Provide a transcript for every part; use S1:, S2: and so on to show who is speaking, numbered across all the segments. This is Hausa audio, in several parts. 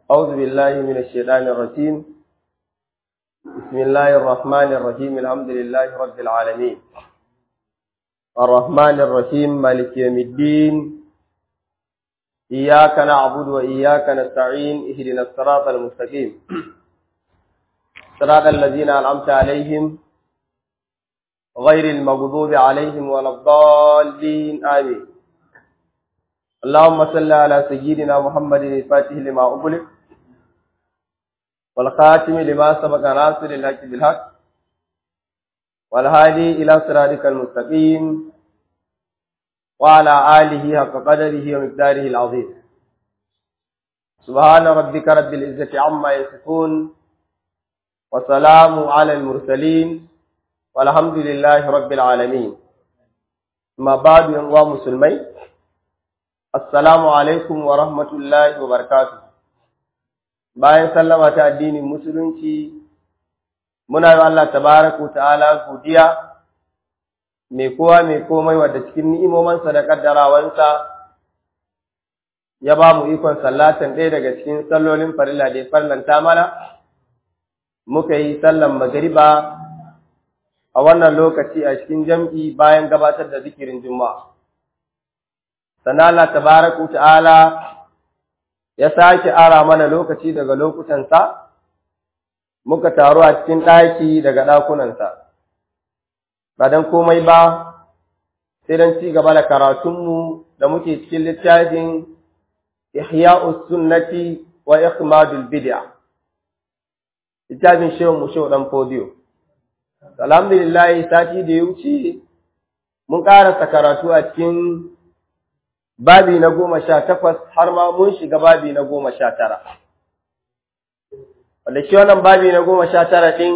S1: أعوذ بالله من الشيطان الرجيم بسم الله الرحمن الرحيم الحمد لله رب العالمين الرحمن الرحيم مالك يوم الدين إياك نعبد وإياك نستعين اهدنا الصراط المستقيم صراط الذين أنعمت عليهم غير المغضوب عليهم ولا الضالين آمين اللهم صل على سيدنا محمد الفاتح لما أغلق والخاتم لما سبق ناصر الحق بالحق والهادي إلى صراطك المستقيم وعلى آله حق قدره ومقداره العظيم سبحان ربك رب العزة عما يصفون وسلام على المرسلين والحمد لله رب العالمين ما بعد يا مسلمين Assalamu alaikum wa rahmatullahi wa barakatuh. Bayan sallama ta addinin musulunci, muna yi Allah tabaraku ta'ala godiya mai kowa mai komai wadda cikin ni'imomansa da ƙaddarawansa ya ba mu ikon sallatan ɗaya daga cikin sallolin farilla da ya farlanta mana, muka yi sallan magariba a wannan lokaci a cikin jam'i bayan gabatar da zikirin Juma'a. sannan Allah tabaraka ta'ala ya sake ara mana lokaci daga lokutansa muka taru a cikin ɗaki daga ɗakunansa ba don komai ba sai don ci gaba da karatunmu da muke cikin littafin ihya'us sunnati wa ikhmadul bid'a littafin shehu mu shehu dan fodiyo alhamdulillah sati da ya wuce mun karasa karatu a cikin babi na goma sha takwas har ma mun shiga babi na goma sha tara. Wanda shi wannan babi na goma sha tara ɗin,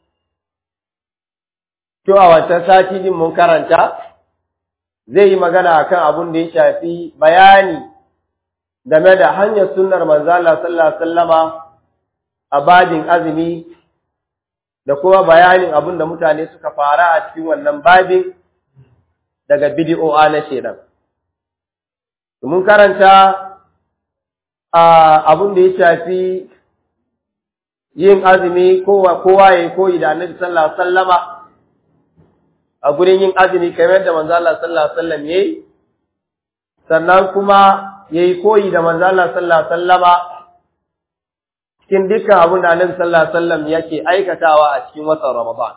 S1: kyau a wancan sati din mun karanta, zai yi magana akan abun da ya shafi bayani game da hanyar sunnar manzala sallallahu sallama a babin azumi da kuma bayanin abun da mutane suka fara a cikin wannan babin daga bidi'o'a na shedan. mun karanta abin da ya shafi yin azumi kowa ya koyi da annabi sallallahu alaihi wasallama a gurin yin azumi kamar da manzo Allah sallallahu alaihi wasallam yayi sannan kuma yayi koyi da manzo Allah sallallahu alaihi wasallama cikin dukkan abin da annabi sallallahu alaihi wasallam yake aikatawa a cikin watan Ramadan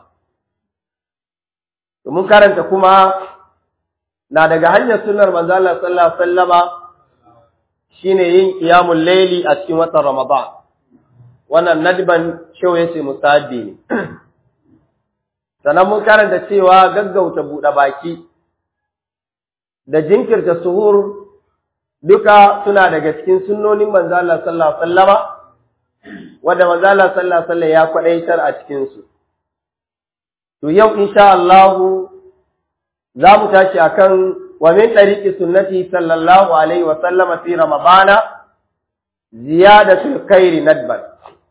S1: mun karanta kuma na daga hanyar sunnar manzo Allah sallallahu alaihi wasallama shine yin qiyamul layli a cikin watan Ramadan wannan nadban shau yace musaddi ne sannan mun karanta cewa gaggauta buɗe baki da jinkirta suhur duka suna daga cikin sunnonin manzo Allah sallallahu alaihi wasallama wanda manzo Allah sallallahu alaihi wasallam ya kwadaitar a cikin su to yau insha Allah za mu tashi akan wa min tariqi sunnati sallallahu alaihi wa sallama fi ramadana ziyadatul khairi nadban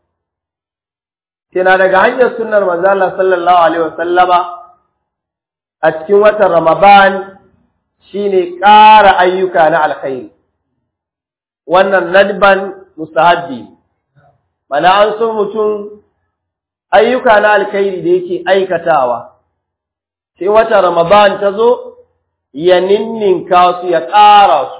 S1: kina daga hanyar sunnar manzo Allah sallallahu alaihi wa sallama a cikin watan ramadan shine ƙara ayyuka na alkhairi wannan nadban mustahabbi mana an so mutum ayyuka na alkhairi da yake aikatawa sai wata Ramadan ta zo ya ninninka su ya ƙara su.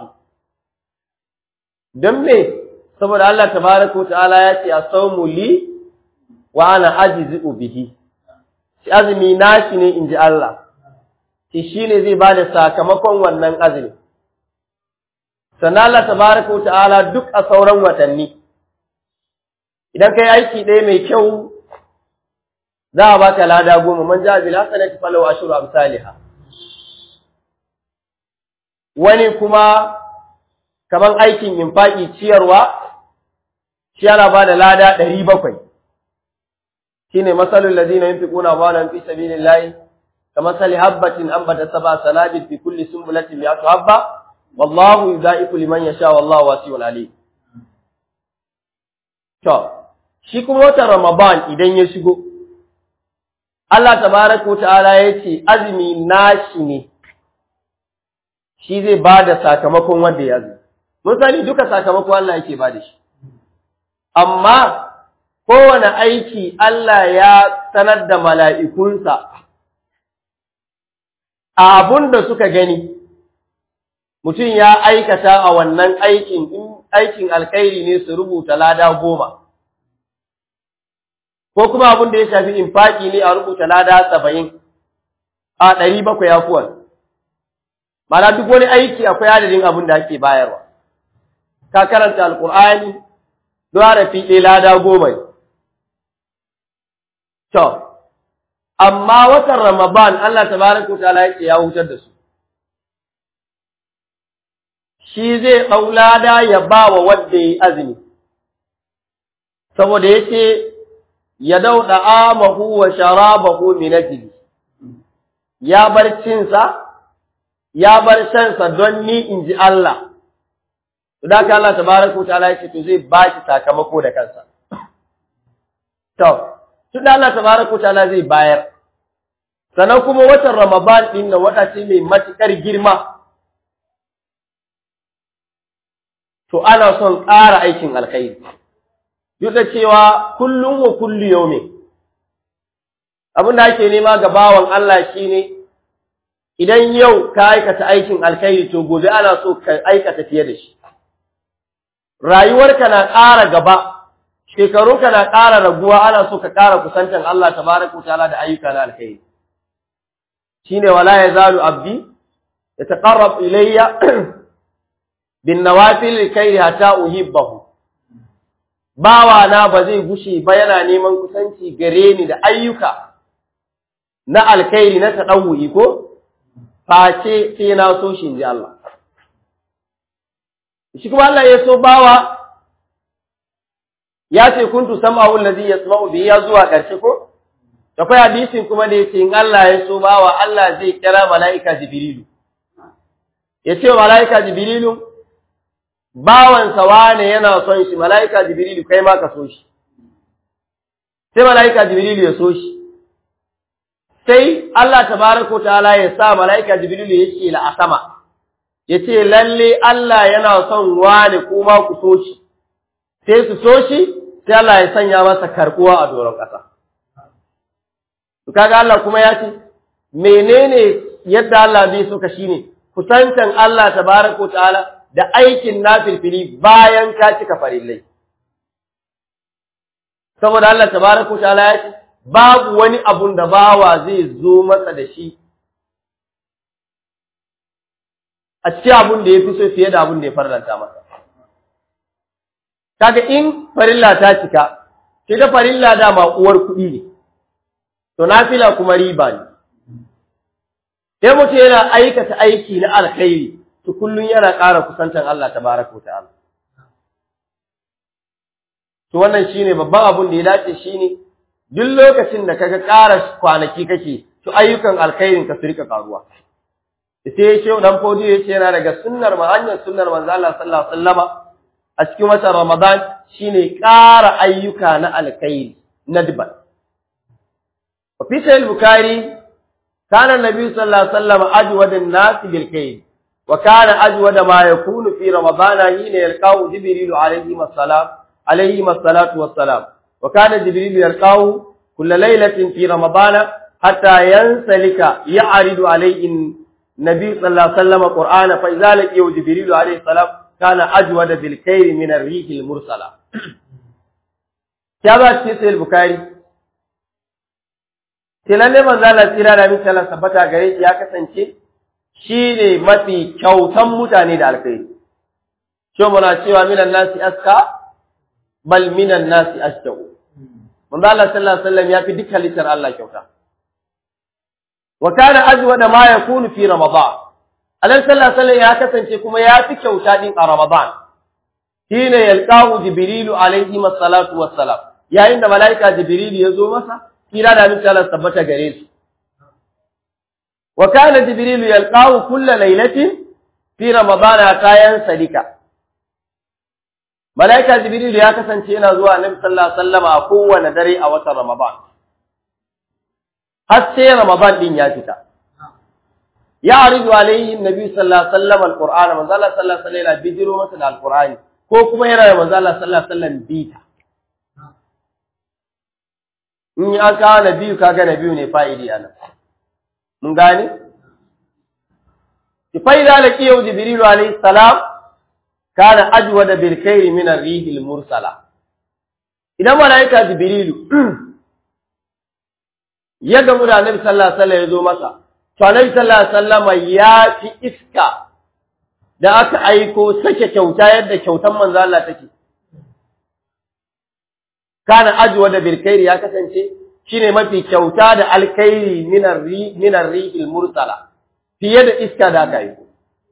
S1: Don me, saboda Allah tabaraka ta'ala ya ce a saumu li wa ana ajizi bihi. Shi azumi nashi ne in ji Allah, shi shi ne zai ba da sakamakon wannan azumi. Sannan Allah tabaraka ta'ala duk a sauran watanni. Idan ka yi aiki ɗaya mai kyau za a baka lada goma man ja bil hasanati falahu ashru amsalha wani kuma kaman aikin infaki ciyarwa shi yana bada lada 700 shine masalul ladina yunfiquna amwalahum fi sabilillahi kamasali habatin ambata sab'a sanabil fi kulli sunbulatin mi'atu habba wallahu yudha'ifu liman yasha wallahu wasi'un alim to shi kuma watan ramadan idan ya shigo Allah tabaraka ta'ala yace azumi nashi ne shi zai bada sakamakon wanda ya azumi mun sani duka sakamakon Allah yake bada shi amma kowane aiki Allah ya sanar da mala'ikunsa a abun da suka gani mutum ya aikata a wannan aikin in aikin alkhairi ne su rubuta lada goma ko kuma abin da ya shafi infaki ne a rubuta lada saba'in a ɗari bakwai afuwan mana duk wani aiki akwai adadin abin da ake bayarwa ka karanta alkur'ani don harafi ɗaya lada goma ne to amma watan ramadan Allah tabaraka wa ta'ala yake ya hutar da su shi zai ɗau lada ya ba wa wadda ya yi azumi saboda yake ya dauɗa amahu wa sharabahu min ajli ya bar cinsa ya bar shansa don ni in ji Allah to da Allah tabaraka ta'ala yake to zai ba shi sakamako da kansa to to da Allah tabaraka ta'ala zai bayar sannan kuma watan Ramadan din nan wata ce mai matukar girma to ana son ƙara aikin alkhairi duk da cewa kullum wa kullu yaumin abin da ake nema ga bawan Allah shine idan yau ka aikata aikin alkhairi to gobe ana so ka aikata fiye da shi rayuwarka na ƙara gaba shekarunka na ƙara raguwa ana so ka ƙara kusantan Allah tabaraka ta'ala da ayyuka na alkhairi shine wala yazalu abdi yataqarrab ilayya bin nawafil kai hatta uhibbahu bawa na ba zai gushe ba yana neman kusanci gare ni da ayyuka na alkhairi na tadawuyi ko face sai na so shi inji Allah shi kuma Allah ya so bawa ya ce kuntu sam'ahu allazi yasma'u bihi ya zuwa karshe ko akwai hadisin kuma da yace in Allah ya so bawa Allah zai kira mala'ika jibrilu yace mala'ika jibrilu bawansa wane yana son shi mala'ika jibrilu kai ma ka so shi sai mala'ika jibrilu ya so shi sai Allah tabaraka ta'ala ya sa mala'ika jibrilu ya ce la asama ya ce lalle Allah yana son wane kuma ku so shi sai su so shi sai Allah ya sanya masa karbuwa a doron ƙasa to kaga Allah kuma ya ce menene yadda Allah zai so ka shine kusantan Allah tabaraka ta'ala da aikin nafilfili bayan ka cika farillai. Saboda Allah tabaraka ta'ala ya ce, babu wani abun da bawa zai zo masa da shi a cikin abun da ya fi so fiye da abun da ya farlanta masa. Kaga in farilla ta cika, ke da farilla dama uwar kuɗi ne, to nafila kuma riba ne. Sai mutum yana aikata aiki na alkhairi, to kullum yana ƙara kusantar Allah tabaraka wa ta'ala to wannan shine babban abun da ya dace shine duk lokacin da kaga ƙara kwanaki kake to ayyukan alkhairin ka su rika karuwa sai shehu dan fodi yace yana daga sunnar ma hanyar sunnar manzo Allah sallallahu alaihi wasallama a cikin watan Ramadan shine ƙara ayyuka na alkhairi nadban wa fi sahih bukhari kana nabi sallallahu alaihi wasallam ajwadun nas bil khair وكان أجود ما يكون في رمضان حين يلقاه جبريل عليه السلام عليه الصلاة والسلام وكان جبريل يلقاه كل ليلة في رمضان حتى ينسلك يعرض عليه النبي صلى الله عليه وسلم القرآن فإذا لقيه جبريل عليه السلام كان أجود بالخير من الريح المرسلة كما في البخاري Tilalle manzo Allah tsira da min Allah sabbata gare shi ya kasance shi ne mafi kyautan mutane da alkhairi. Shi muna cewa minan nasi aska, bal minan nasi ashtau. Manzo Allah sallallahu alaihi wasallam ya fi dukkan litar Allah kyauta. Wa kana ajwa da ma yakunu fi Ramadan. Allah sallallahu alaihi wasallam ya kasance kuma ya fi kyauta din a Ramadan. Shine yalqahu Jibrilu alaihi masallatu wassalam. Yayin da malaika Jibrilu ya zo masa, kira da min Allah tabbata gare shi. وكان جبريل يلقاه كل ليلة في رمضان كاين سليكا ملائكة جبريل يا kasance yana zuwa Annabi sallallahu alaihi wasallam a kowane dare a watan Ramadan har sai Ramadan din ya fita ya aridu alaihi Annabi sallallahu alaihi wasallam alqur'ana manzo Allah sallallahu alaihi wasallam bijiro masa da alqur'ani ko kuma yana da manzo Allah sallallahu alaihi wasallam bita in an kawo na biyu kaga na biyu ne fa'idi a nan mun gane فإذا لقيه جبريل عليه السلام كان أجود بالخير من الريح المرسلة إذا ملائكة جبريل ya gamu da Annabi sallallahu alaihi wasallam ya zo masa to Annabi sallallahu alaihi wasallam ya fi iska da aka aiko sake kyauta yadda kyautan manzo Allah take kana ajwa da bilkairi ya kasance shine mafi kyauta da alkhairi minar ri minar rihil mursala fiye da iska da aka aiko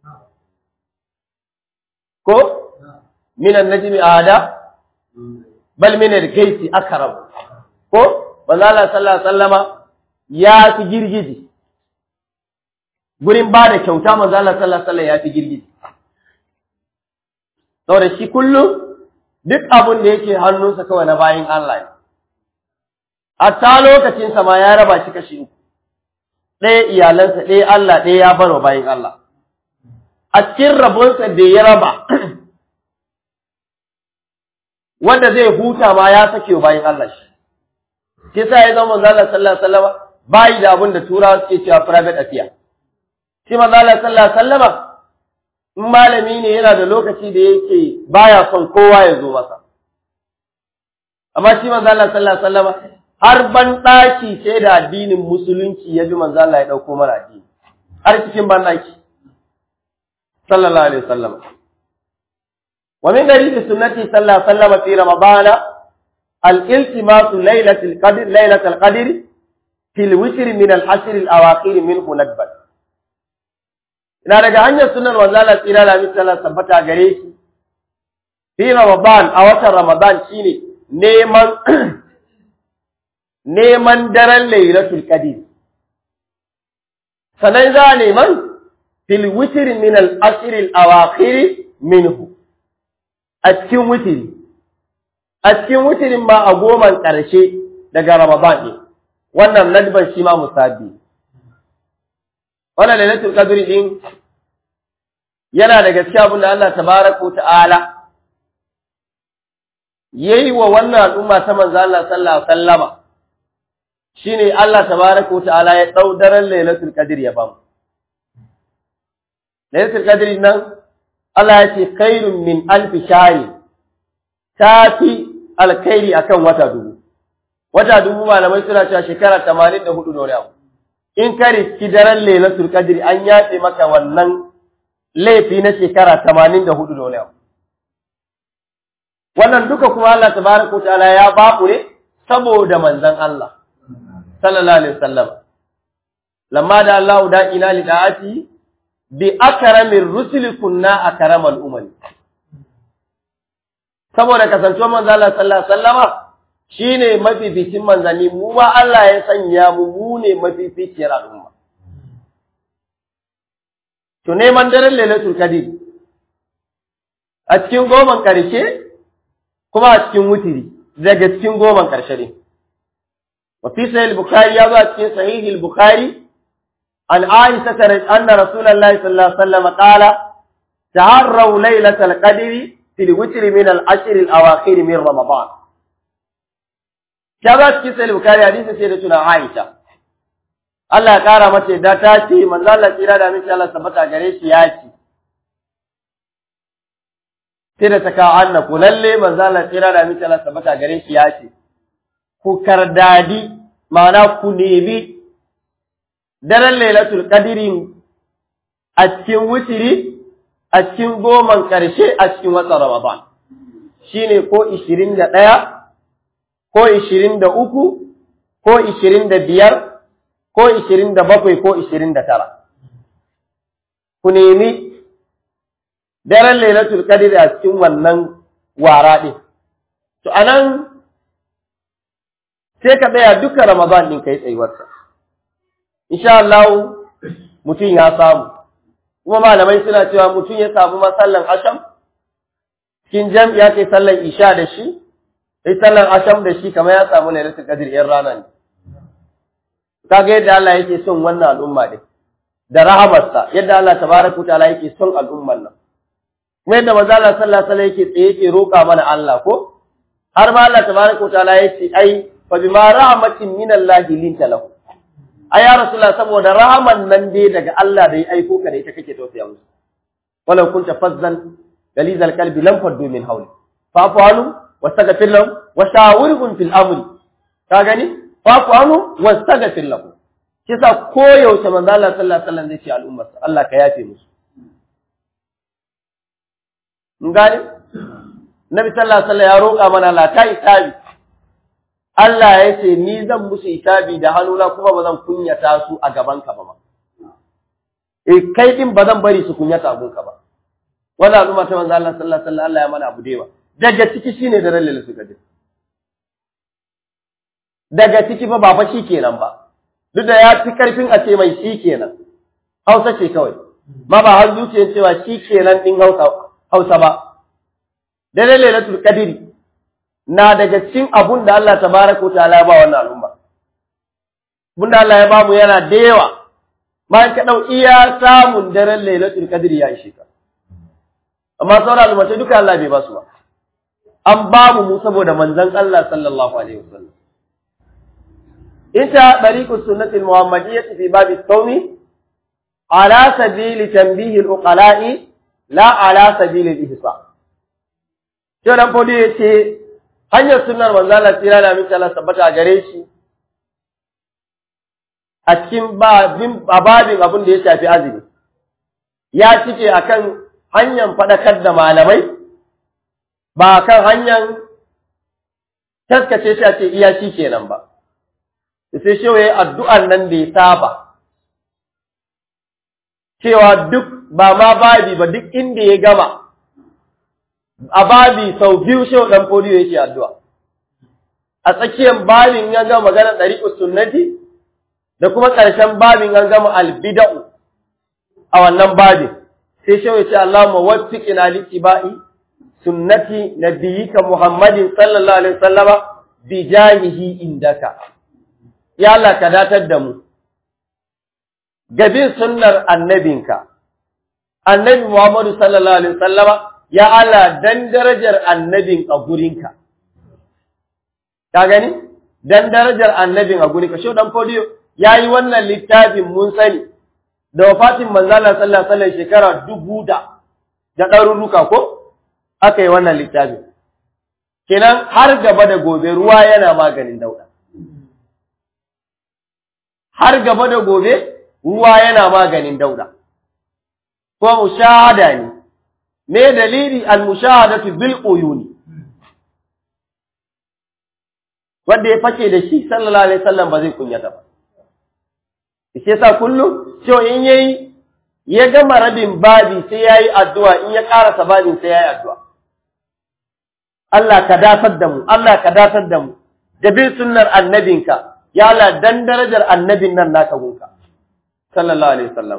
S1: ko minan najmi ada bal min al-kayti akram ko manzo Allah sallallahu alaihi wasallama ya fi girgiji gurin ba da kyauta manzo Allah sallallahu alaihi wasallam ya fi girgiji saboda shi kullum duk abin da yake hannunsa kawai na bayin Allah ne a ta lokacin sa ma ya raba shi kashi uku ɗaya iyalansa ɗaya Allah ɗaya ya bar wa bayin Allah a cikin rabonsa da ya raba wanda zai huta ma ya sake wa bayin Allah shi shi sa ya zama manzo Allah sallallahu alaihi wasallam bai da abin da turawa suke cewa private affair shi manzo Allah sallallahu alaihi wasallam in malami ne yana da lokaci da yake baya son kowa ya zo masa amma shi manzo Allah sallallahu alaihi wasallam har ban daki sai da addinin musulunci ya bi manzo Allah ya dauko mana addini har cikin ban daki sallallahu alaihi wasallam wa min dalili sunnati sallallahu alaihi wasallam fi ramadana الالتماس ليلة القدر ليلة القدر في الوتر من العشر الأواخر منه ندبا ina daga hanyar sunan wanzala tsira da misala tabbata gare shi fi ramadan a watan ramadan shine neman neman daren lailatul qadr sanan za neman fil witr min al ashr al awakhir minhu a cikin witri a cikin wutirin ma a goman ƙarshe daga Ramadan ne, wannan nadban shi ma musabi. Wannan lailatul qadri din yana daga cikin abin da Allah tabaraka ta'ala yayi wa wannan al'umma ta manzo Allah sallallahu alaihi wasallama shine Allah tabaraka ta'ala ya dau daren lailatul qadri ya bamu. Lailatul qadri nan Allah ya ce khairun min alfi shahri tafi alkhairi akan wata dubu wata dubu malamai suna cewa shekara 84 da wani abu in ka riski daren lailatul qadri an yafe maka wannan laifi na shekara 84 da wani abu wannan duka kuma Allah tabaraka ta'ala ya baku ne saboda manzon Allah sallallahu alaihi wasallam lamma da Allah da ila lidati bi akramir rusuli kunna akramal umami saboda kasancewa manzo Allah sallallahu alaihi wasallama shine mafificin manzanni mu ma Allah ya sanya mu mu ne mafificiyar al'umma to neman daren lailatul qadr a cikin goman karshe kuma a cikin wutiri daga cikin goman karshe ne wa fi sahih al-bukhari ya zo a cikin sahih al-bukhari an aisha anna rasulullahi sallallahu alaihi wasallam qala taharraw lailatul qadri في الوتر من العشر الأواخر من رمضان كذا كيس البخاري حديث سيدتنا عائشة Allah ya ƙara mace da ta ce manzo Allah tsira da miki Allah tabbata gare shi ya ce sai da ta kawo annaku lalle manzo Allah tsira da miki Allah tabbata gare shi ya ce ku kardadi ma'ana ku nemi daren lailatul qadri a cikin wutiri a cikin goman ƙarshe a cikin watan Ramadan shi ne ko ishirin da ɗaya, ko ishirin da uku, ko ishirin da biyar, ko ishirin da bakwai, ko ishirin da tara. Ku nemi daren lailatul qadr a cikin wannan wara ɗin. To, a nan sai ka tsaya duka Ramadan ɗin ka yi tsayuwarsa. Insha Allah mutum ya samu. kuma malamai suna cewa mutum ya samu masallan asham cikin jam'i ya kai sallan isha da shi sai sallan asham da shi kamar ya samu lailatul qadr yan rana ne kaga yadda Allah yake son wannan al'umma din da rahamarsa yadda Allah tabaraka ta'ala yake son al'umman nan kuma yadda manzo Allah sallallahu alaihi wasallam yake tsaye yake roƙa mana Allah ko har ma Allah tabaraka ta'ala yake ai fa bima rahmatin min Allah linta lahu ai ya rasulullah saboda rahaman nan dai daga Allah da ya aiko ka da ita kake tausaya musu walau kunta fazzan galizal qalbi lam faddu min hawli fa'fu anhu wastaghfir lahum wa shawirhum fil amri ka gani fa'fu anhu wastaghfir lahum kisa koyaushe manzo Allah sallallahu alaihi wasallam zai ce al'ummar Allah ka yafe musu mun gane Nabi sallallahu alaihi wasallam ya roƙa mana la ta itabi Allah ya ce ni zan musu itabi da hannuna kuma ba zan kunyata su a gaban ka ba ma eh kai din ba zan bari su kunyata abun ka ba wannan al'umma ta manzo Allah sallallahu alaihi wasallam Allah ya mana abu dewa daga ciki shine da rallal su gaje daga ciki fa ba fa shi kenan ba duk da ya fi karfin a ce mai shi kenan Hausa ce kawai ma ba har zuciyar cewa shi kenan din Hausa Hausa ba dare lailatul qadri na daga cikin abun da Allah tabaraka ta'ala ya ba wannan al'umma abun da Allah ya ba mu yana da yawa ma ka dau iya samun daren lailatul qadri ya ishe ka amma sauran al'umma duka Allah bai ba su ba an ba mu mu saboda manzon Allah sallallahu alaihi wasallam ita tariqus sunnatil muhammadiyyah fi bab at-tawmi ala sabili tanbih al-uqala'i la ala sabili al-ihsa sai dan fodi yace hanyar sunnar manzo Allah tira da miki Allah tabbata gare shi a cikin babin babin abin da ya shafi azumi ya cike akan hanyar fadakar da malamai ba kan hanyar taskace shi a ce iya shi kenan ba sai shi waye addu'an nan da ya saba cewa duk ba ma babi ba duk inda ya gama a babi sau biyu shi dan fodiyo yake addu'a a tsakiyar babin ya gama magana ɗariƙus sunnati da kuma ƙarshen babin an gama albida'u a wannan babin sai shi ce Allahumma waffiqina li tibai sunnati nabiyyika Muhammadin sallallahu alaihi wasallama bi jahihi indaka ya Allah ka datar da mu gabin sunnar annabinka annabi Muhammadu sallallahu alaihi wasallama ya Allah dan darajar annabin a gurinka ka gani dan darajar annabin a gurinka shi dan fodiyo yayi wannan littafin mun sani da wafatin manzala sallallahu alaihi wasallam shekara dubu da da ɗaruruka ko aka yi wannan littafin kenan har gaba da gobe ruwa yana maganin dauda har gaba da gobe ruwa yana maganin dauda ko mushahada ne me dalili al-mushahadatu bil uyuni wanda ya fake da shi sallallahu alaihi wasallam ba zai kunyata ba shi yasa kullum cewa in yayi ya gama rabin babi sai yayi addu'a in ya karasa babin sai yayi addu'a Allah ka datar da mu Allah ka datar da mu da bin sunnar annabinka ya Allah dan darajar annabin nan naka gunka sallallahu alaihi wasallam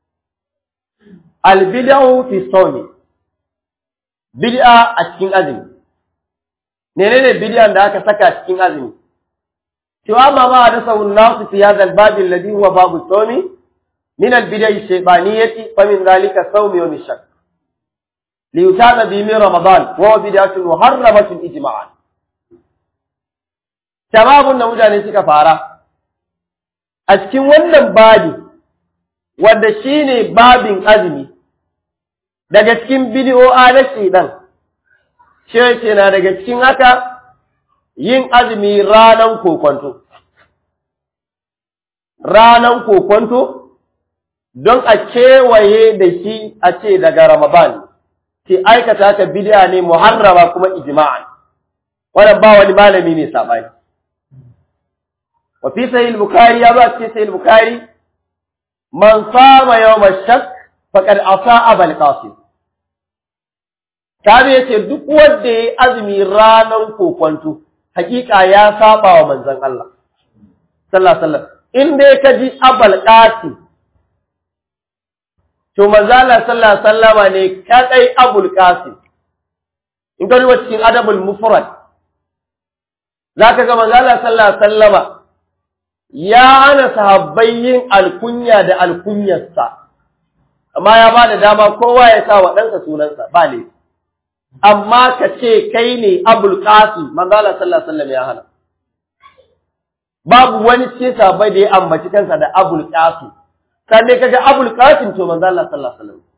S1: al bid'u fi sawmi bid'a a cikin azumi menene bid'an da aka saka cikin azumi cewa ma ma da sawun nasu fi hadha al bab alladhi huwa babu sawmi min al bid'i shaytaniyati fa min dhalika sawmi wa shak li yutaba bi min ramadan wa bid'atun muharramatun ijma'an shababun da mutane suka fara a cikin wannan babi wanda shine babin azumi daga cikin bidiyo'a na shedan shi na daga cikin haka yin azumi ranan kokonto ranan kokonto don a kewaye da shi a ce daga ramadan ce aikata haka bidiya ne muharrama kuma ijma'an wannan ba wani malami ne sabani wa fi sahih al-bukhari ya ba cikin sahih al-bukhari man sama yawm ash-shak faqad asa abul qasim Tabi ya ce duk wanda ya azumi ranar kokwanto, hakika ya saba wa manzan Allah. Sallallahu Alaihi In dai ka ji abal ƙasi, to manzala sallallahu sallama ne kaɗai abul ƙasi. In ka duba cikin adabul mufrad, za ka ga manzala sallallahu sallama ya hana sahabbai yin alkunya da alkunyarsa, amma ya ba da dama kowa ya sa wa ɗansa sunansa, ba laifi. amma ka ce kai ne abul qasim manzo Allah sallallahu alaihi wasallam ya hana babu wani cikin sahabbai da ya ambaci kansa da Abul Qasim sai dai kaga Abul Qasim to manzo Allah sallallahu alaihi wasallam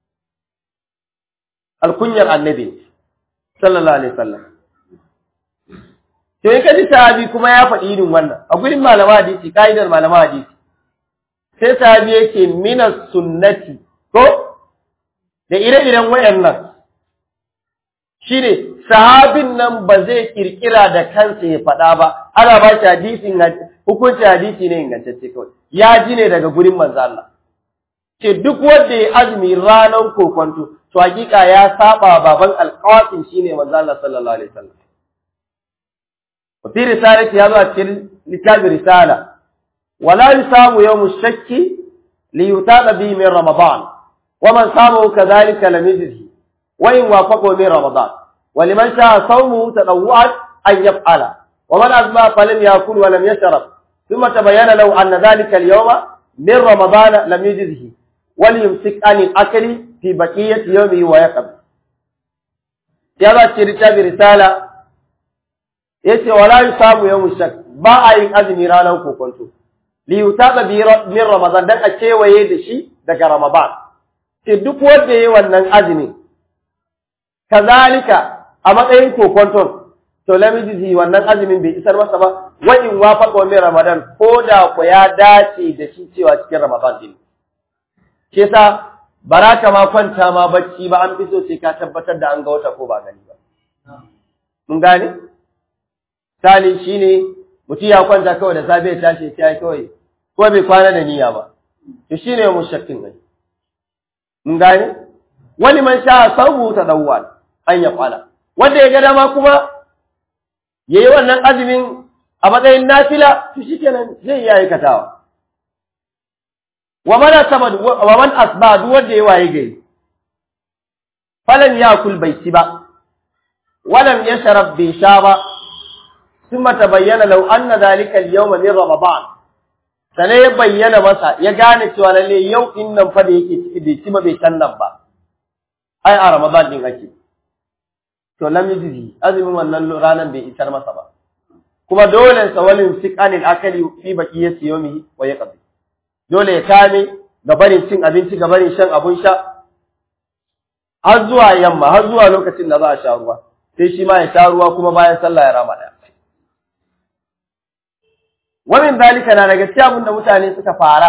S1: alkunyar annabi sallallahu alaihi wasallam to in kaji sahabi kuma ya faɗi irin wannan a gurin malama hadisi kaidar malama hadisi sai sahabi yake minas sunnati ko da ire-iren wayannan shine sahabin nan ba zai kirkira da kansa ya faɗa ba ana ba shi hadisin hukunci hadisi ne ingantacce kawai ya ji ne daga gurin manzo Allah ce duk wanda ya azumi ranar kokonto to hakika ya saba baban alqasim shine manzo Allah sallallahu alaihi wasallam wa fi risalati ya zo a cikin littafin risala wala yusamu yawmu shakki li yutada bi min ramadan wa man samahu kadhalika lam yajzi wa in wafaqahu min ramadan ولمن شاء صومه تطوعا أن يفعل ومن أزمى فلم يأكل ولم يشرب ثم تبين له أن ذلك اليوم من رمضان لم يجزه وليمسك عن الأكل في بقية يومه ويقب يلا تشريتا برسالة yace wala yusamu yawm shak ba a yin azumi ranar kokonto li yutaba bi min ramadan dan a kewaye da shi daga ramadan ce duk wanda yayi wannan azumi kazalika a matsayin kokonton to lamiji wannan azumin bai isar masa ba wa in wafaqa min ramadan ko da ku ya dace da shi cewa cikin ramadan din ke sa baraka ma kwanta ma bacci ba an fi so sai ka tabbatar da an ga wata ko ba gani ba mun gane sali shine mutum ya kwanta kawai da safe ya tashi ya kawai ko bai kwana da niyya ba to shine mushakkin gani mun gane wani man sha sabu tadawwal an ya kwala wanda ya ga dama kuma ya yi wannan azumin a matsayin nafila to shi kenan zai iya aikatawa wa man asaba wa man asba duk wanda ya waye gari falan yakul bai ci ba walam yashrab bi sha ba thumma tabayyana law anna dhalika al-yawm min ramadan sanai ya bayyana masa ya gane cewa lalle yau din nan fa da yake ciki bai ci ba bai san nan ba ai a ramadan din ake to lam yajzi azumin wannan ranan bai isar masa ba kuma dole sa walin siqanil akali fi baqiyati yawmihi wa yaqdi dole ya kame ga barin cin abinci ga barin shan abun sha har zuwa yamma har zuwa lokacin da za a sha ruwa sai shi ma ya sha ruwa kuma bayan sallah ya rama daya wannan dalika na daga cikin abin da mutane suka fara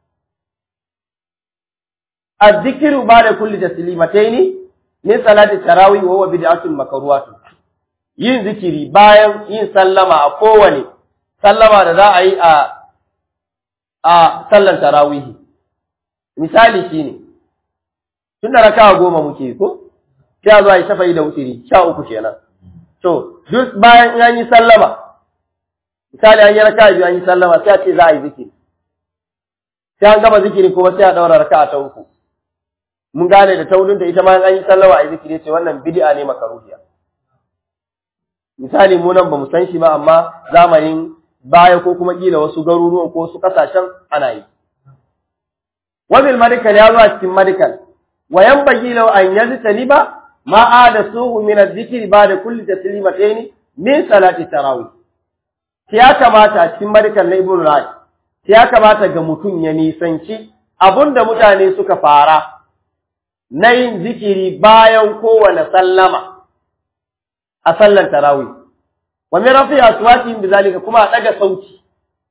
S1: الذكر بعد كل تسليمتين min salati tarawih wa huwa bid'atun makruhatun yin zikiri bayan yin sallama a kowane sallama da za a yi a a sallan tarawih misali shine tunda raka'a goma muke ko sai zuwa yi shafa'i da wutiri sha uku kenan to duk bayan an yi sallama misali an yi raka'a biyu an yi sallama sai a ce za a yi zikiri sai an gama zikiri kuma sai a daura raka'a ta uku mun gane da taurin da ita ma an yi sallawa a zikiri ce wannan bid'a ne makaruhiya misali mu nan bamu san shi ba amma zamanin baya ko kuma kila wasu garuruwan ko su kasashen ana yi wabil medical ya zuwa cikin medical wa yanbaghi law an yajtaniba ma adasuhu min adh-dhikri ba'da kulli taslimatayn min salati tarawih ya kamata a cikin medical na ibn raj ya kamata ga mutum ya nisanci abunda mutane suka fara na yin zikiri bayan kowane sallama a sallar tarawih wa min rafi aswatihim bizalika kuma a daga sauti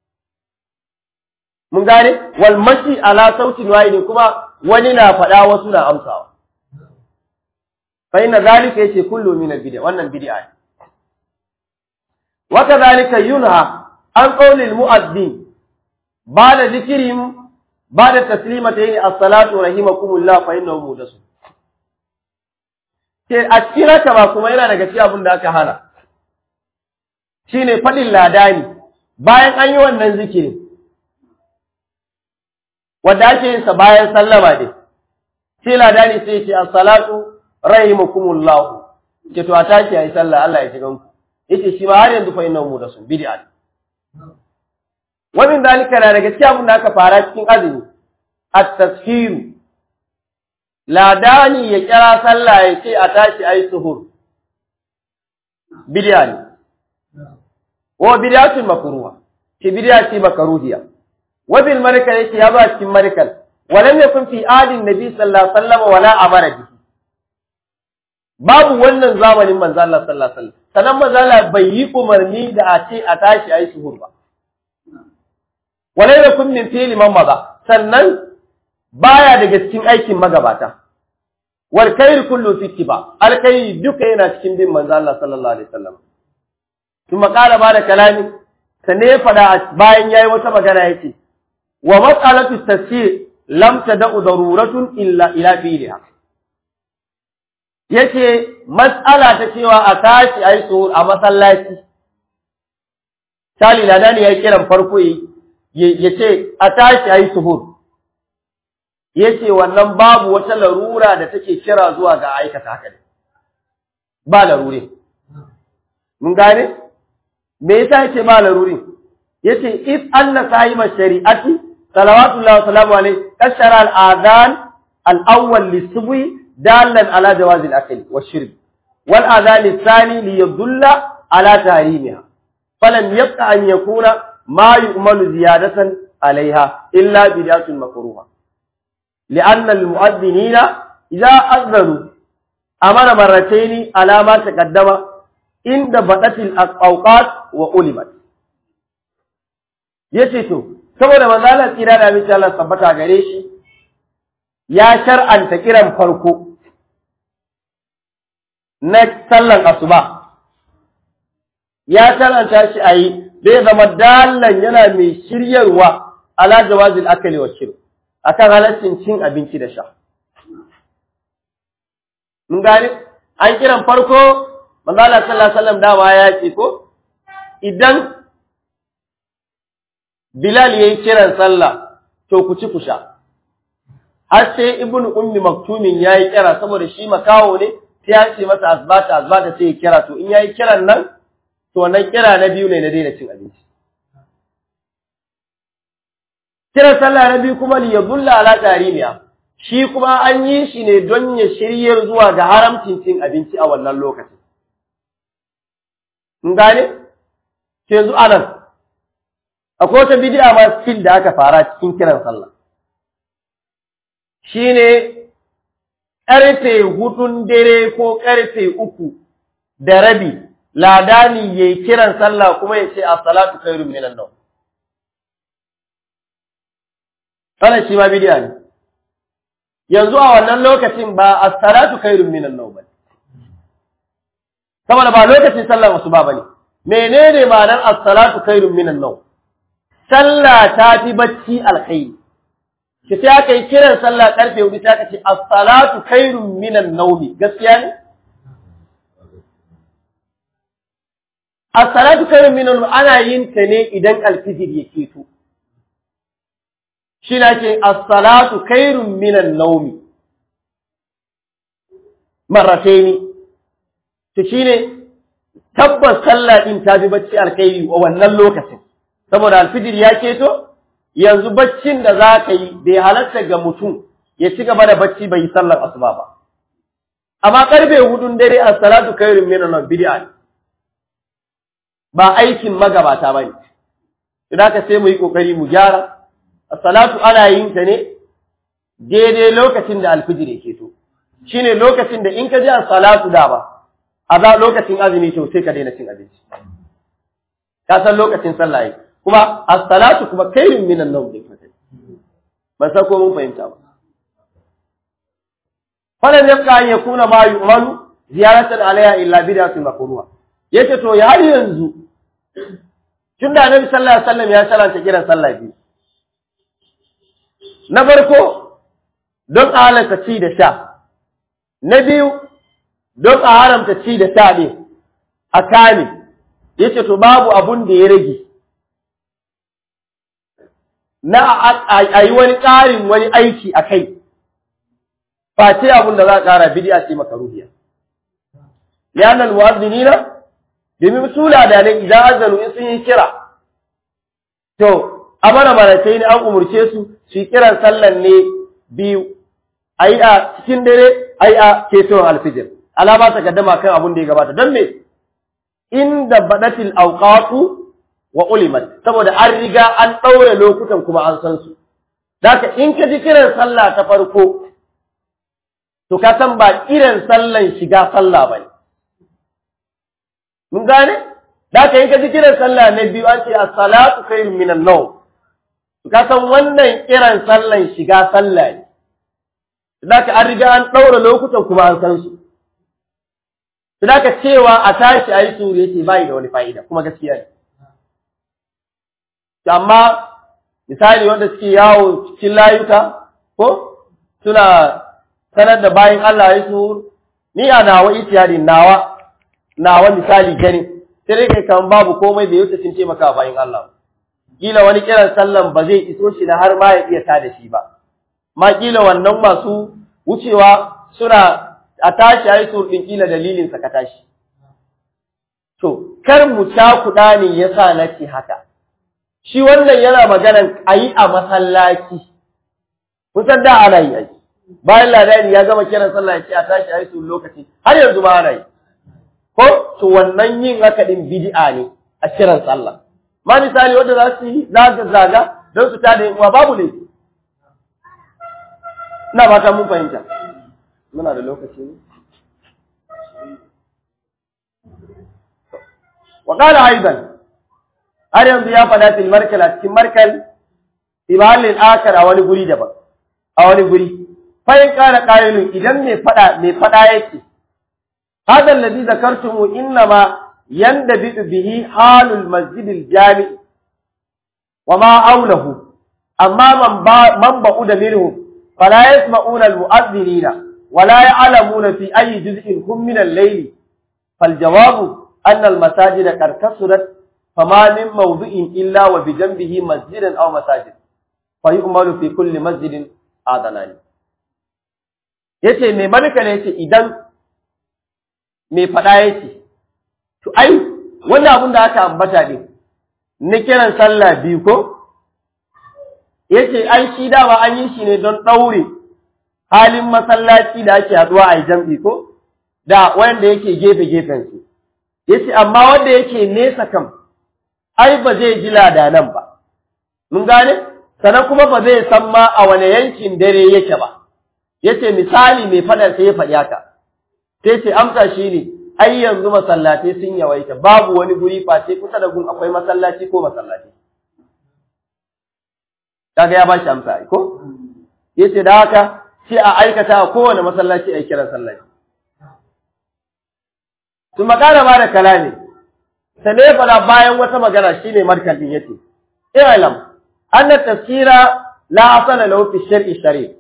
S1: mun gane wal mashi ala sautin wahid kuma wani na faɗa wasu na amsawa fa inna zalika yace kullu min al bid'a wannan bid'a ne wa kadhalika yunha an qawli al mu'addin ba'da zikrihim ba da taslimatayn as-salatu rahimakumullah fa innahu mudasu ke a cikin haka ba kuma yana daga cikin abin da aka hana shine fadin ladani bayan an yi wannan zikirin wanda ake yin sa bayan sallama dai sai ladani sai ya ce as-salatu rahimakumullah ke to a tashi ayi sallah Allah ya ji ganku yace shi ma har yanzu fa innahu mudasu bid'a Wannan dalika na daga cikin abin da aka fara cikin azumi, at-tasfiru. Ladani ya kira sallah ya ce a tashi ayi suhur. Bid'a ne. Wa bid'atun makruha. ki bidiya ce makaruhiya wa bil markal yake ya ba cikin markal walam yakun fi adin nabi sallallahu alaihi wasallam wala amara bihi babu wannan zamanin manzo Allah sallallahu alaihi wasallam sanan manzo Allah bai yi umarni da a ce a tashi ayi suhur ba wala yakun min fi'li man maza sannan baya daga cikin aikin magabata wal khair kullu fi ittiba al khair duka yana cikin bin manzo Allah sallallahu alaihi wasallam kuma kala ba da kalami sanne ya fada bayan yayi wata magana yace wa mas'alatu tafsir lam tad'u daruratun illa ila fi'liha yace mas'ala ta cewa a tashi ayi suhur a masallaci Sali ladani yayi kiran farko yace a tashi ayi suhur yace wannan babu wata larura da take kira zuwa ga aikata haka ne ba larure mun gane me yasa yace ba larure yace if anna sahiba shari'ati salawatullahi wa salamu alayhi kashara al-adhan al-awwal lis-subhi dalan ala jawaz al-akli wash-shurb wal adhan ath-thani li yadulla ala tahrimiha falam yabqa an yakuna ma yu'malu ziyadatan عليها إلا بداية مكروهة لأن المؤذنين إذا أذنوا أمر مرتين على ما تقدم عند بدأت الأوقات وألمت yace to saboda manzalar tsira da amince Allah tabbata gare shi ya shar'anta kiran farko na sallan asuba ya shar'anta shi ayi zai zama dalan yana mai shiryarwa ala jawazil akali wa shirb akan halaccin cin abinci da sha. Mun gane, an kiran farko, manzala sallallahu Alaihi wasallam dama ya ce ko, idan Bilal ya yi kiran sallah, to ku ci ku sha. Har sai Ibn Ummi Maktumin ya yi kira saboda shi makawo ne, sai ya ce masa asbata asbata sai ya kira, to in ya yi kiran nan, to wannan kira na biyu ne na daina cin abinci. kiran sallah na biyu kuma li yadulla ala tarimiya shi kuma an yi shi ne don ya shiryar zuwa ga haramcin cin abinci a wannan lokacin in gane yanzu anan akwai wata bid'a ma fil da aka fara cikin kiran sallah shine karfe hudun dare ko karfe uku da rabi ladani yayi kiran sallah kuma ya ce as-salatu khairun minan nawm wannan shi ma bidiya ne yanzu a wannan lokacin ba as-salatu khairun minan nawm bane saboda ba lokacin sallar asuba bane menene ma'anar as-salatu khairun minan nawm sallah ta fi bacci alkhairi ki sai aka yi kiran sallah karfe 4 sai aka ce as-salatu khairun minan nawm gaskiya ne as-salatu khairun minan nawm ana yin ta ne idan alfijir ya keto shi na ce as-salatu khairun minan naumi marrataini to shine tabbas sallah din ta bi bacci alkhairi a wannan lokacin saboda alfijir ya keto yanzu baccin da za ka yi bai halatta ga mutum ya ci gaba da bacci bai yi sallar asuba ba amma karfe hudun dare as-salatu khairun minan naum bid'a ne ba aikin magabata bane idan ka sai mu yi kokari mu gyara Salatu ana yin ta ne daidai lokacin da alfijir yake to shine lokacin da in ka ji salatu da ba a za lokacin azumi to sai ka daina cin abinci ka san lokacin sallah yi kuma as-salatu kuma khairun minan nawm din fatai ban san ko mun fahimta ba falan yabqa an yakuna ma yu'malu ziyaratan alayha illa bid'atun makruha yace to ya har yanzu tunda annabi sallallahu alaihi wasallam ya salanta kiran sallah biyu Na farko, don a halarta ci da sha, na biyu, don a haramta ci da sha ne a kame, ya ce to babu abun da ya rage. Na a yi wani ƙarin wani aiki a kai, face abun da za a ƙara bidiya ce maka ruhiya. Liyanan mu'azzinina, domin sula da nan idan azanu in sun yi kira, to, amara maratai ne an umurce su su yi kiran sallan ne biyu ai a cikin dare ai a ketowar alfijir alama ta gaddama kan abin da ya gabata don me inda badatil awqatu wa ulimat saboda an riga an ɗaure lokutan kuma an san su Daka in ka ji kiran sallah ta farko to ka san ba kiran sallan shiga sallah bane mun gane Daka in ka ji kiran sallah na biyu an ce as-salatu khairun minan nawm to ka san wannan kiran sallan shiga sallah ne Daka an riga an ɗaure lokutan kuma an san su Daka cewa a tashi ayi suru yace bai da wani fa'ida kuma gaskiya ne amma misali wanda suke yawo cikin layuka ko suna sanar da bayan Allah ya su ni a nawa itiyadi nawa nawa misali gani sai dai kai kan babu komai bai wuce sun taimaka bayan Allah kila wani kiran sallan ba zai iso shi na har ma ya iya tada shi ba ma kila wannan masu wucewa suna a tashi ayi su din kila dalilin sa ka tashi to kar mu cakuɗa ne yasa nake haka shi wannan yana maganan a yi a masallaci kusan da ana yi aiki bayan ladani ya gama kiran sallah ya ce a tashi a yi su lokaci har yanzu ba ana yi ko to wannan yin haka din bid'a ne a kiran sallah ma misali wanda za su yi zaga zaga don su tada yin uwa babu ne ina fata mun fahimta muna da lokaci ne wa qala aidan har yanzu ya faɗa fil markal a cikin markal fi mahallin akar a wani guri daban a wani guri fa in kana qailun idan mai faɗa mai faɗa yake hadha alladhi zakartumu innama yandabitu bihi halul masjidil jami wa ma aulahu amma man ba man ba'uda minhu fala yasma'una almu'adhdhinina ولا يعلمون في أي جزء هم من الليل فالجواب أن المساجد قد كثرت فما من موضع إلا وبجنبه مسجد أو مساجد فيؤمل في كل مسجد آذنان yace mai malika ne yace idan mai faɗa yace to ai wannan abin da aka ambata ne na kiran sallah biyu ko yace ai shi dama an yi shi ne don ɗaure halin masallaci da ake haɗuwa a jam'i ko da wanda yake gefe gefen su yace amma wanda yake nesa kam ai ba zai ji ladanan ba mun gane sannan kuma ba zai san ma a wane yankin dare yake ba yace misali mai faɗa sai ya faɗi haka sai ce amsa shi ne ai yanzu masallatai sun yawaita babu wani guri face kusa da gun akwai masallaci ko masallaci kaga ya bashi amsa ai ko yace da haka sai a aikata a kowane masallaci ai kiran sallaci su magana ba da kalami sai ne fara bayan wata magana shine markan din yace i'lam anna tafsira la asala lahu fi shar'i shari'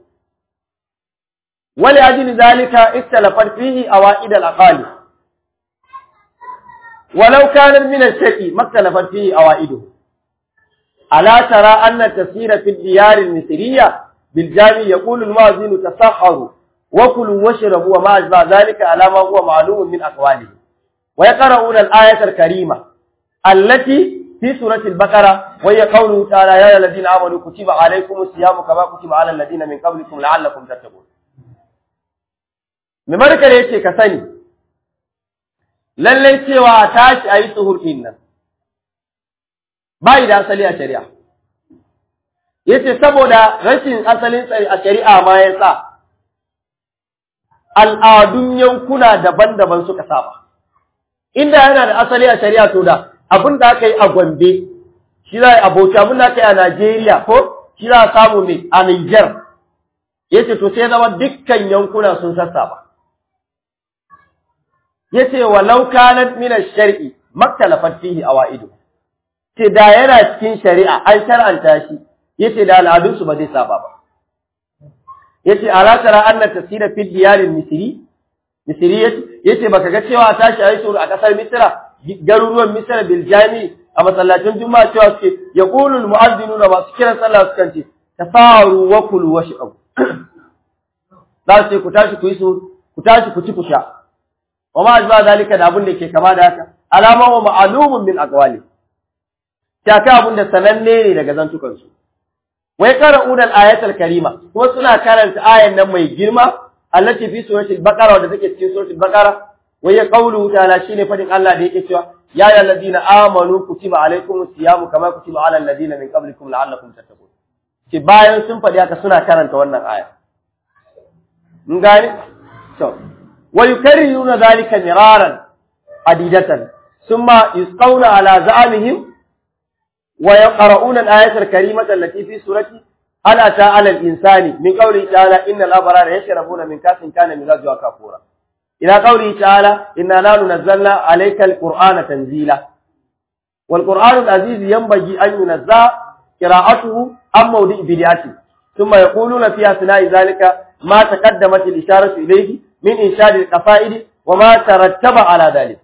S1: ولأجل ذلك اختلفت فيه أوائد الأقالي ولو كانت من الشيء ما اختلفت فيه أوائده ألا ترى أن التفسير في الديار المصرية بالجامع يقول المؤذن تسحروا وكلوا واشربوا وما أشبه ذلك على ما هو معلوم من أقواله ويقرؤون الآية الكريمة التي في سورة البقرة وهي قوله تعالى يا الذين آمنوا كتب عليكم الصيام كما كتب على الذين من قبلكم لعلكم تتقون mai markar yake ka sani lallai cewa a tashi a yi suhur ɗin nan ba da asali a shari'a yace saboda rashin asalin a shari'a ma ya sa al'adun yankuna daban-daban suka saba inda yana da asali a shari'a to da abin da aka yi a Gombe shi za a yi aboki abin da aka yi a Najeriya ko shi za a samu ne a Niger yace to sai zama dukkan yankuna sun sassaba yace walau kanat min ash-shar'i maktalafat fihi awaidu ce da yana cikin shari'a an shar'anta shi yace da al'adun su ba zai saba ba yace ala tara anna tasira fi diyar misri misri yace baka ga cewa tashi ayi suru a kasar misra garuruwan misra bil jami a masallacin juma'a cewa suke yaqulu al mu'adhdhinuna masu kiran sallah sukan ce tafaru wa kulu washrabu za su ce ku tashi ku yi suru ku tashi ku ci ku sha wa ma ajba zalika da abin da ke kama da haka alama wa ma'lumun min aqwali ta ka abin da sananne ne daga zantukan su wai qara'una al-ayatul karima kuma suna karanta ayan nan mai girma allati fi suratul baqara wadda take cikin suratul baqara wai ya qawlu ta'ala shine fadin Allah da yake cewa ya ayyuhal ladina amanu kutiba alaykumus siyamu kama kutiba alal ladina min qablikum la'allakum tattaqun ki bayan sun faɗi haka suna karanta wannan aya mun gane to wa yukarriruna dhalika miraran adidatan thumma yusqawna ala za'amihim wa yaqra'una al-ayata al-karimata allati fi surati hal ata 'ala al-insani min qawli ta'ala innal abrara yashrabuna min kasin kana mizajuha kafura ila qawli ta'ala inna la nunazzalna 'alayka al-qur'ana tanzila wal qur'anu al-aziz yanbaghi an yunazza qira'atuhu am mawdi' bid'ati thumma yaquluna fi asna'i dhalika ma taqaddamat al-isharatu ilayhi min inshad al-qafa'id wa ma tarattaba 'ala dhalik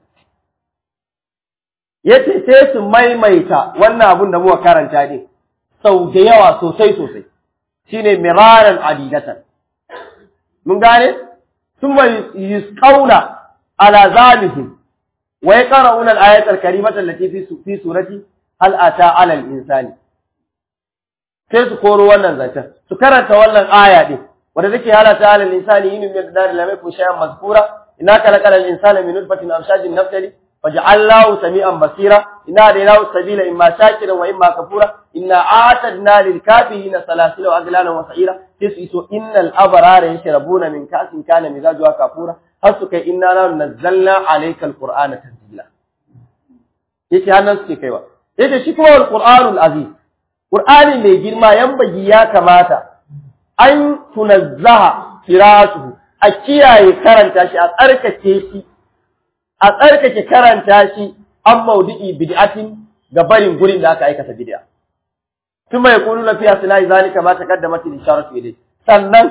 S1: yace sai su maimaita wannan abun da muka karanta din sau da yawa sosai sosai shine miraran adidatan mun gane thumma yusqauna ala zalihim wa yaqra'una al-ayata al-karimata allati fi fi surati hal ata 'ala al-insani sai su koro wannan zancen su karanta wannan aya din wanda take halata 'ala al-insani yin min dar lam yakun shay'an mazkura innaka laqala al-insana min nutfatin amshajin naftali وجعلناه سميعا بصيرا إنا هديناه السبيل إما شاكرا وإما كفورا إنا أعتدنا للكافرين سلاسل وأغلالا وسعيرا تسئسوا إن الأبرار يشربون من كأس كان مزاجها كفورا حسك إنا نزلنا عليك القرآن تنزيلا yake hannun suke kaiwa yake shi kuma alqur'anul aziz qur'ani mai girma yambaji ya kamata an tunazzaha qira'atuhu a kiyaye karanta shi a tsarkake shi a tsarkake karanta shi an maudu'i bid'atin ga barin gurin da aka aikata bid'a kuma ya kulu lafiya suna zalika ma taqaddamat al-isharatu ilayhi sannan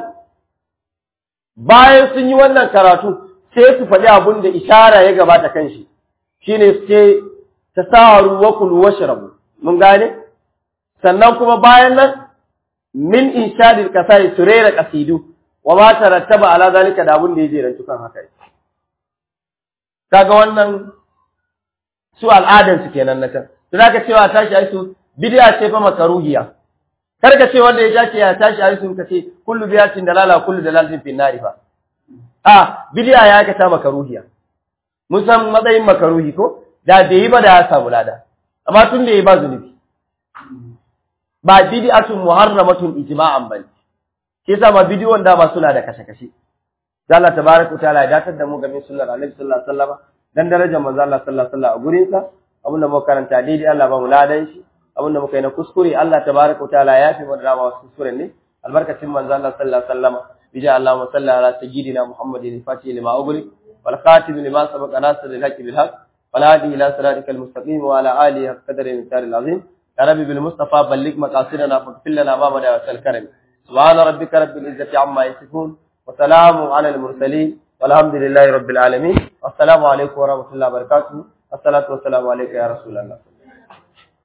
S1: bayan sun yi wannan karatu sai su faɗi abun da ishara ya gabata kan shi shine su ce tasaharu wa kulu washrabu mun gane sannan kuma bayan nan min inshadil kasai surera qasidu wa ma tarattaba ala zalika da abun da ya jerantu kan haka kaga wannan su al'adan su kenan na kan to zaka cewa tashi ai su bid'a ce fa makaruhiya kar ka ce wanda ya tashi ya tashi ai su kace kullu biyatin dalala kullu dalalatin fi nari fa a bid'a ya ka ta makaruhiya mun san matsayin makaruhi ko da bai yi ba da ya samu lada amma tun da yi ba zunubi ba bid'atun muharramatun ijma'an bane shi yasa ma bidiyon da ba suna da kashe-kashe da Allah tabaraka ta'ala ya datar da mu game sunnar Annabi sallallahu alaihi wasallam dan darajar manzo Allah sallallahu alaihi wasallam a gurin sa abin da muka karanta daidai Allah ba mu ladan shi abin da muka yi na kuskure Allah tabaraka ta'ala ya fi mu da wasu kuskure ne albarkacin manzo Allah sallallahu alaihi wasallam bija Allahumma salli ala sayyidina Muhammadin fatih lima ugri wal khatim lima sabaqa nasr al haqq bil haqq wal hadi ila siratikal mustaqim wa ala alihi qadri min taril azim يا ربي بالمصطفى بلغ مقاصدنا فاغفر لنا ما بدا وسل سبحان ربك رب العزة عما يصفون وسلام على المرسلين والحمد لله رب العالمين والسلام عليكم ورحمة الله وبركاته الصلاة والسلام عليك يا رسول الله